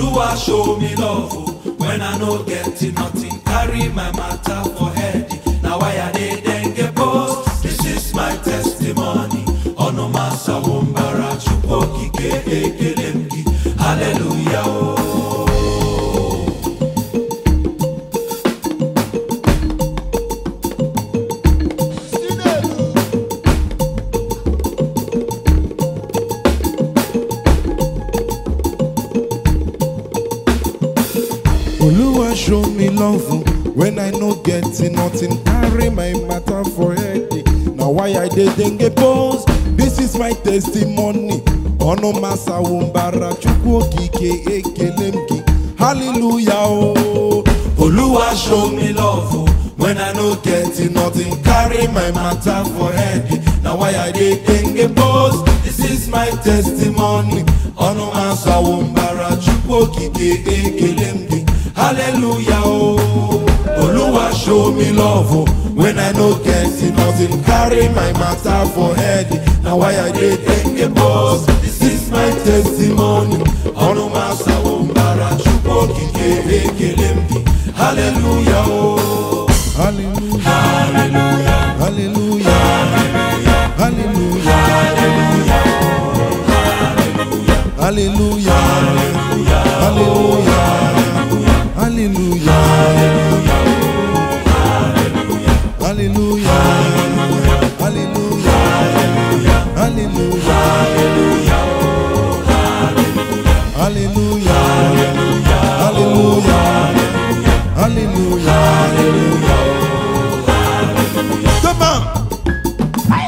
Oluwa show me love oh, when I no get nothing. Carry my matter for head. Now why I dey dengue post? This is my testimony. Ono masa wombara chukwu okike ekele m gị. Hallelujah oh. Oluwa show me love oh, when I no get nothing. Carry my matter for head. Now why I dey dengue pose? This is my testimony. Ono masa wumbara chukwu okike ekele m gị. Hallelujah oh. Oluwa show me love oh, when I no get nothing. Carry my matter for head. Now why I dey dengue pose? This is my testimony. Ọnụ asa wombara chukwu okike ekele m gị. Hallelujah oh. Oluwa show me love oh, when I no get nothing. Carry my matter for head. Now why I dey dengue pose? This is my testimony. Ọnụ asa wombara chukwu okike ekele m gị. Hallelujah oh. Hallelujah. Hallelujah. Hallelujah. Hallelujah. Hallelujah. Hallelujah. Hallelujah. Hallelujah. Hallelujah. Hallelujah. Come on.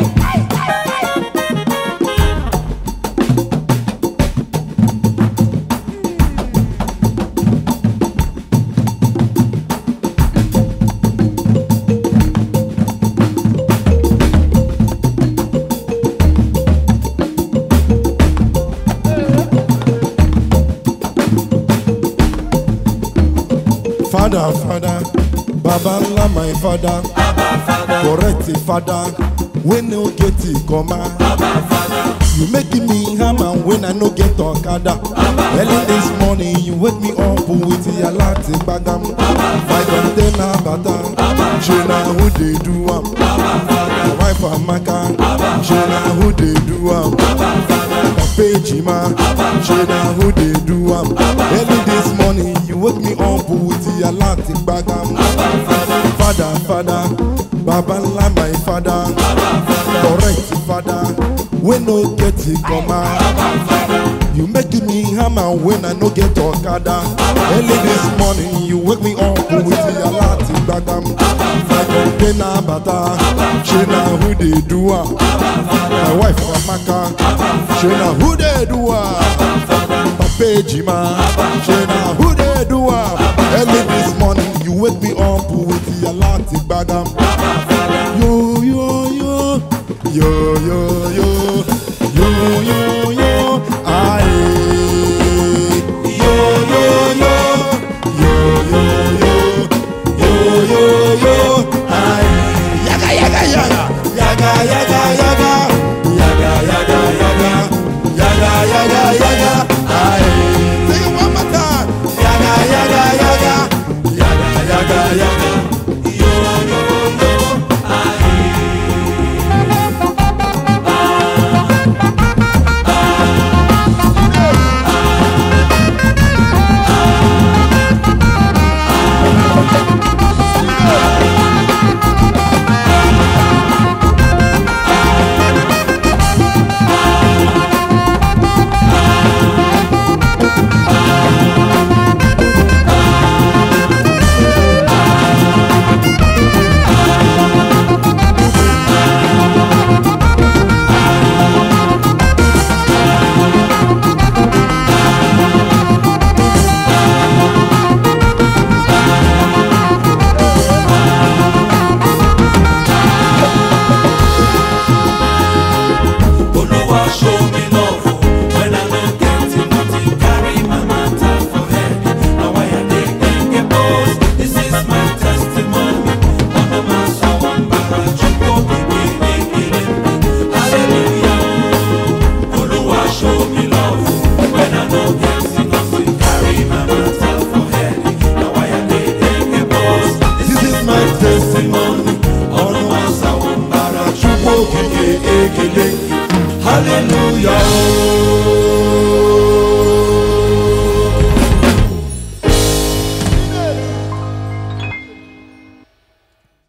Father, Father, Baba ńlá my father, correct the father, when no get it come You making me hammer when I no get okada. Early this morning you wake me up with your latte bagam. My container bata, she na who they do am. My wife Amaka, she na who they do am. Page ma, she na who they do am. Early this morning you wake me up with your latte bagam. Father, father, Baba ńlá my father, correct father, when no get it come out. You making me hammer when I no get okada. Early this morning you wake me up with your latte bagam. My container bata, she na who they do am. My wife Amaka, she na who they do am. Papa Jima, she na who they do am. Early this morning you wake me up with your latte bagam. Yo yo yo, yo yo yo, yo yo yo.